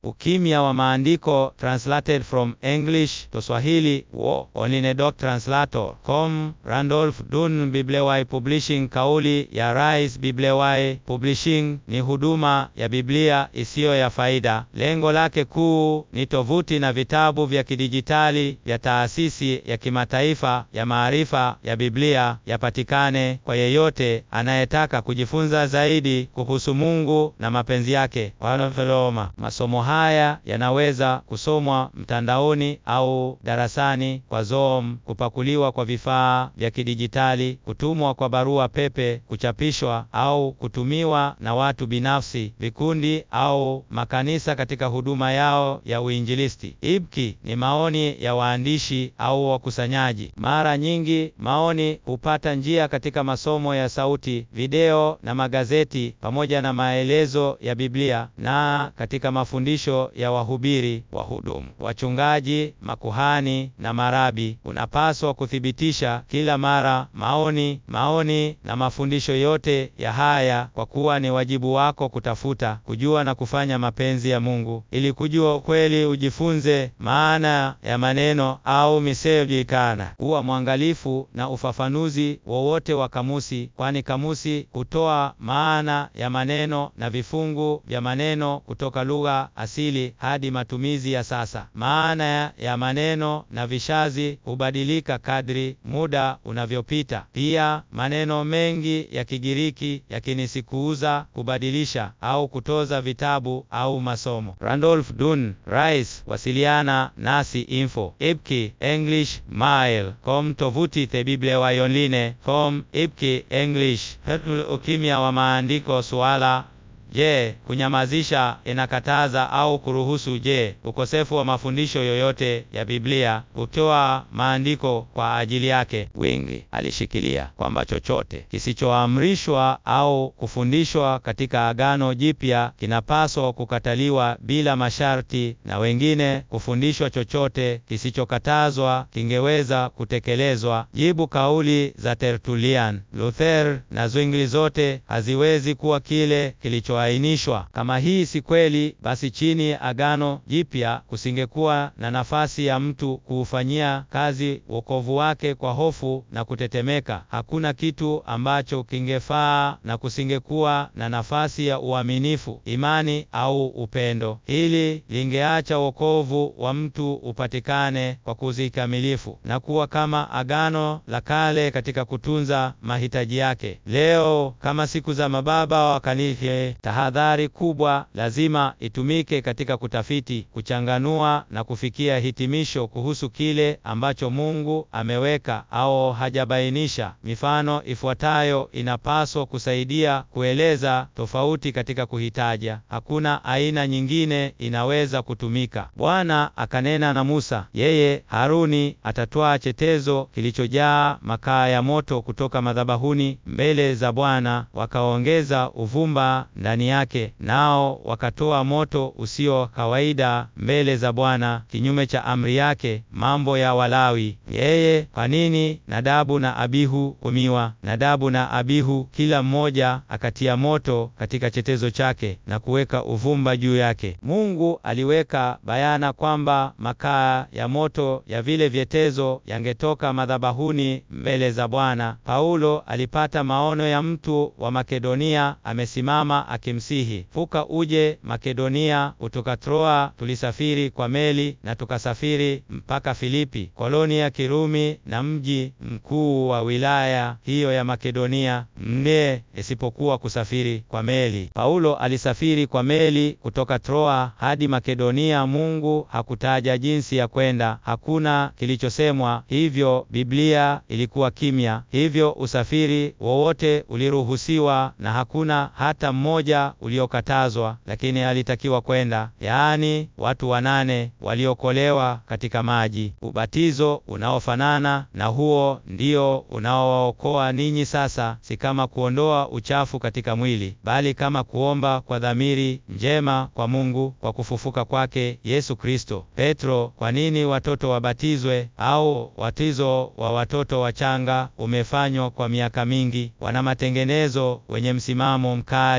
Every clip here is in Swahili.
Ukimya wa maandiko translated from English to Swahili wo Oninedoc translator com Randolph Dun Bibliawai Publishing. Kauli ya Rais Bibliawai Publishing ni huduma ya Biblia isiyo ya faida. Lengo lake kuu ni tovuti na vitabu vya kidijitali vya taasisi ya kimataifa ya maarifa ya Biblia yapatikane kwa yeyote anayetaka kujifunza zaidi kuhusu Mungu na mapenzi yake. Wanaveloma masomo haya yanaweza kusomwa mtandaoni au darasani kwa Zoom, kupakuliwa kwa vifaa vya kidijitali, kutumwa kwa barua pepe, kuchapishwa au kutumiwa na watu binafsi, vikundi au makanisa katika huduma yao ya uinjilisti. Ibki ni maoni ya waandishi au wakusanyaji. Mara nyingi maoni hupata njia katika masomo ya sauti, video na magazeti pamoja na maelezo ya Biblia na katika mafundisho ya wahubiri, wahudumu, wachungaji, makuhani na marabi. Unapaswa kuthibitisha kila mara maoni, maoni na mafundisho yote ya haya, kwa kuwa ni wajibu wako kutafuta, kujua na kufanya mapenzi ya Mungu. Ili kujua ukweli, ujifunze maana ya maneno au misejulikana. Kuwa mwangalifu na ufafanuzi wowote wa kamusi, kwani kamusi hutoa maana ya maneno na vifungu vya maneno kutoka lugha asili hadi matumizi ya sasa. Maana ya maneno na vishazi hubadilika kadri muda unavyopita. Pia maneno mengi ya Kigiriki yakinisikuuza kubadilisha au kutoza vitabu au masomo. Randolph Dun, Rais, wasiliana nasi info ipki English mail com tovuti the Biblia online com ipki English. Ukimya wa maandiko suala Je, kunyamazisha inakataza au kuruhusu? Je, ukosefu wa mafundisho yoyote ya Biblia hutoa maandiko kwa ajili yake? Wingi alishikilia kwamba chochote kisichoamrishwa au kufundishwa katika Agano Jipya kinapaswa kukataliwa bila masharti, na wengine kufundishwa chochote kisichokatazwa kingeweza kutekelezwa. Jibu kauli za Tertullian, Luther na Zwingli zote haziwezi kuwa kile kilicho ainishwa. Kama hii si kweli, basi chini ya Agano Jipya kusingekuwa na nafasi ya mtu kuufanyia kazi wokovu wake kwa hofu na kutetemeka. Hakuna kitu ambacho kingefaa na kusingekuwa na nafasi ya uaminifu, imani au upendo. Hili lingeacha wokovu wa mtu upatikane kwa kuzikamilifu na kuwa kama Agano la Kale katika kutunza mahitaji yake. Leo kama siku za mababa wa kanisa tahadhari kubwa lazima itumike katika kutafiti, kuchanganua na kufikia hitimisho kuhusu kile ambacho Mungu ameweka au hajabainisha. Mifano ifuatayo inapaswa kusaidia kueleza tofauti katika kuhitaja. Hakuna aina nyingine inaweza kutumika. Bwana akanena na Musa, yeye Haruni atatwaa chetezo kilichojaa makaa ya moto kutoka madhabahuni mbele za Bwana, wakaongeza uvumba ndani yake, nao wakatoa moto usio kawaida mbele za Bwana, kinyume cha amri yake. Mambo ya Walawi. Yeye kwa nini Nadabu na Abihu humiwa? Nadabu na Abihu kila mmoja akatia moto katika chetezo chake na kuweka uvumba juu yake. Mungu aliweka bayana kwamba makaa ya moto ya vile vyetezo yangetoka madhabahuni mbele za Bwana. Paulo alipata maono ya mtu wa Makedonia amesimama akimsihi, vuka uje Makedonia. Kutoka Troa tulisafiri kwa meli na tukasafiri mpaka Filipi, koloni ya Kirumi na mji mkuu wa wilaya hiyo ya Makedonia, mne isipokuwa kusafiri kwa meli. Paulo alisafiri kwa meli kutoka Troa hadi Makedonia. Mungu hakutaja jinsi ya kwenda, hakuna kilichosemwa, hivyo Biblia ilikuwa kimya. Hivyo usafiri wowote uliruhusiwa na hakuna hata mmoja uliokatazwa, lakini alitakiwa kwenda, yaani watu wanane waliokolewa katika maji. Ubatizo unaofanana na huo ndio unaowaokoa ninyi sasa, si kama kuondoa uchafu katika mwili, bali kama kuomba kwa dhamiri njema kwa Mungu kwa kufufuka kwake Yesu Kristo. Petro, kwa nini watoto wabatizwe? Au watizo wa watoto wachanga umefanywa kwa miaka mingi? Wana matengenezo wenye msimamo mkali na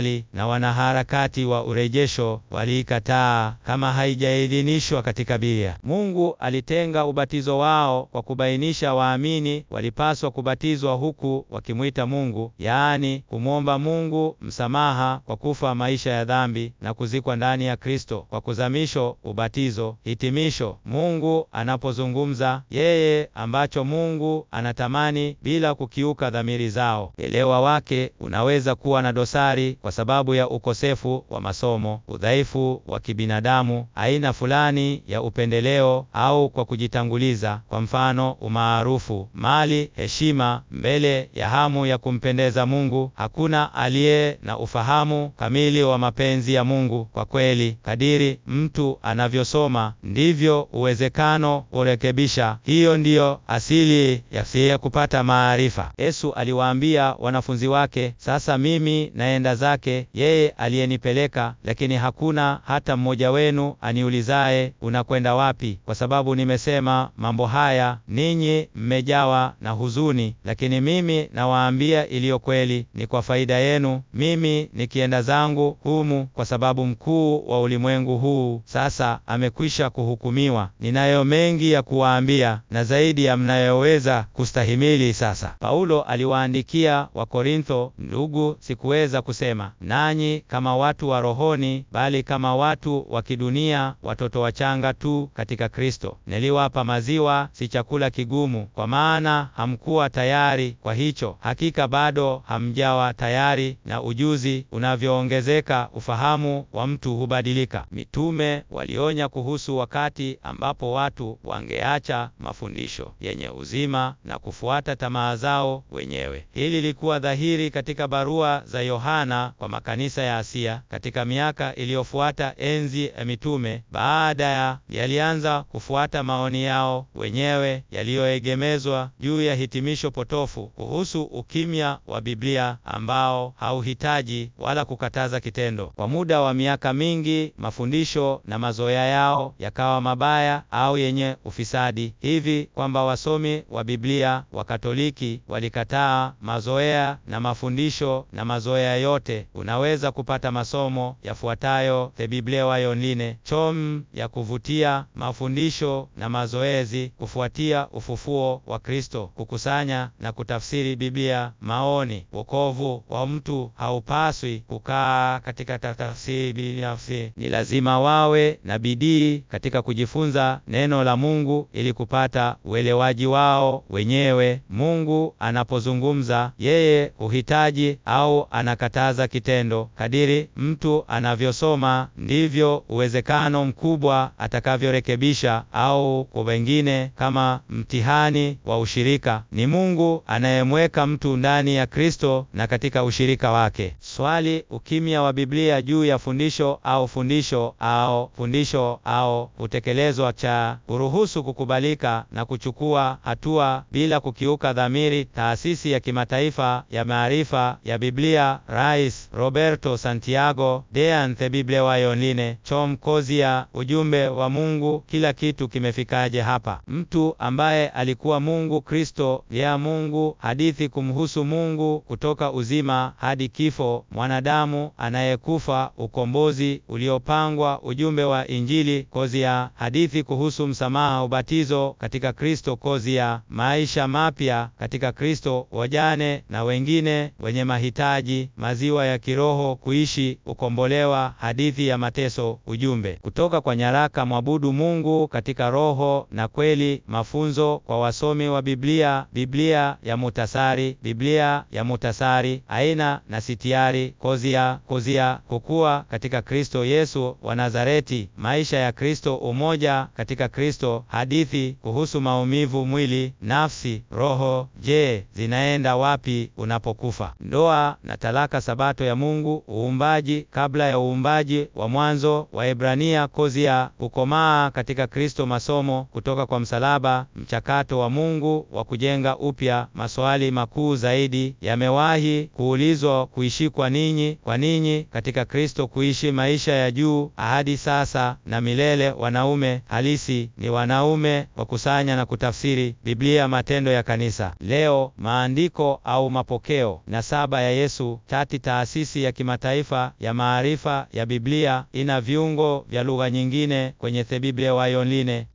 na wanaharakati wa urejesho waliikataa kama haijaidhinishwa katika Biblia. Mungu alitenga ubatizo wao kwa kubainisha waamini walipaswa kubatizwa huku wakimwita Mungu, yaani kumwomba Mungu msamaha kwa kufa maisha ya dhambi na kuzikwa ndani ya Kristo kwa kuzamisho, ubatizo. Hitimisho, Mungu anapozungumza yeye ambacho Mungu anatamani bila kukiuka dhamiri zao. Elewa wake unaweza kuwa na dosari kwa sababu ya ukosefu wa masomo, udhaifu wa kibinadamu, aina fulani ya upendeleo au kwa kujitanguliza, kwa mfano umaarufu, mali, heshima, mbele ya hamu ya kumpendeza Mungu. Hakuna aliye na ufahamu kamili wa mapenzi ya Mungu. Kwa kweli, kadiri mtu anavyosoma ndivyo uwezekano kurekebisha. Hiyo ndiyo asili ya kupata maarifa. Yesu aliwaambia wanafunzi wake, sasa mimi naenda zake yeye aliyenipeleka, lakini hakuna hata mmoja wenu aniulizaye unakwenda wapi? Kwa sababu nimesema mambo haya, ninyi mmejawa na huzuni. Lakini mimi nawaambia iliyo kweli, ni kwa faida yenu. Mimi nikienda zangu humu, kwa sababu mkuu wa ulimwengu huu sasa amekwisha kuhukumiwa. Ninayo mengi ya kuwaambia na zaidi ya mnayoweza kustahimili sasa. Paulo aliwaandikia Wakorintho, ndugu, sikuweza kusema nanyi kama watu wa rohoni, bali kama watu wa kidunia, watoto wachanga tu katika Kristo. Niliwapa maziwa, si chakula kigumu, kwa maana hamkuwa tayari kwa hicho. Hakika bado hamjawa tayari, na ujuzi unavyoongezeka, ufahamu wa mtu hubadilika. Mitume walionya kuhusu wakati ambapo watu wangeacha mafundisho yenye uzima na kufuata tamaa zao wenyewe. Hili lilikuwa dhahiri katika barua za Yohana kwa makanisa ya Asia. Katika miaka iliyofuata enzi ya mitume, baada ya yalianza kufuata maoni yao wenyewe yaliyoegemezwa juu ya hitimisho potofu kuhusu ukimya wa Biblia ambao hauhitaji wala kukataza kitendo. Kwa muda wa miaka mingi, mafundisho na mazoea yao yakawa mabaya au yenye ufisadi hivi kwamba wasomi wa Biblia wa Katoliki walikataa mazoea na mafundisho na mazoea yote. Unaweza kupata masomo yafuatayo: The Biblia Online, chom ya kuvutia, mafundisho na mazoezi kufuatia ufufuo wa Kristo, kukusanya na kutafsiri Biblia, maoni. Wokovu wa mtu haupaswi kukaa katika tafsiri binafsi. Ni lazima wawe na bidii katika kujifunza neno la Mungu ili kupata uelewaji wao wenyewe. Mungu anapozungumza, yeye huhitaji au anakataza kitendo. Kadiri mtu anavyosoma, ndivyo uwezekano mkubwa atakavyorekebisha au kwa wengine, kama mtihani wa ushirika. Ni Mungu anayemweka mtu ndani ya Kristo na katika ushirika wake. Swali: ukimya wa Biblia juu ya fundisho au fundisho au fundisho au kutekelezwa cha kuruhusu kukubalika na kuchukua hatua bila kukiuka dhamiri. Taasisi ya Kimataifa ya Maarifa ya Biblia, Rais Roberto Santiago de Ante Biblia Online, Chom Kozia. Ujumbe wa Mungu, kila kitu kimefikaje hapa? Mtu ambaye alikuwa Mungu, Kristo ya Mungu, hadithi kumhusu Mungu kutoka uzima hadi kifo, mwanadamu anayekufa, ukombozi uliopangwa, ujumbe wa Injili, Kozia, hadithi kuhusu msamaha, ubatizo katika Kristo, Kozia, maisha mapya katika Kristo, wajane na wengine wenye mahitaji, maziwa ya kiroho, kuishi, ukombolewa, hadithi ya mateso, ujumbe kutoka kwa nyaraka, mwabudu Mungu katika roho na kweli, mafunzo kwa wasomi wa Biblia, Biblia ya mutasari, Biblia ya mutasari, aina na sitiari, Kozia, Kozia, kukua katika Kristo Yesu wa Nazareti, maisha ya Kristo, umoja katika Kristo, hadithi kuhusu maumivu, mwili, nafsi, roho. Je, zinaenda wapi unapokufa? Ndoa na talaka, sabato ya Mungu, uumbaji kabla ya uumbaji wa mwanzo, Waebrania, Kozia, kukomaa katika Kristo, masomo kutoka kwa msalaba, mchakato wa Mungu wa kujenga upya. Maswali makuu zaidi yamewahi kuulizwa: kuishi kwa ninyi, kwa ninyi katika Kristo, kuishi maisha ya juu, ahadi sasa na milele. Wanaume halisi ni wanaume wakusanya na kutafsiri Biblia. Matendo ya Kanisa leo, maandiko au mapokeo. Nasaba ya Yesu tati. Taasisi ya ya kimataifa ya maarifa ya Biblia ina viungo vya lugha nyingine kwenye The Bible Way Online.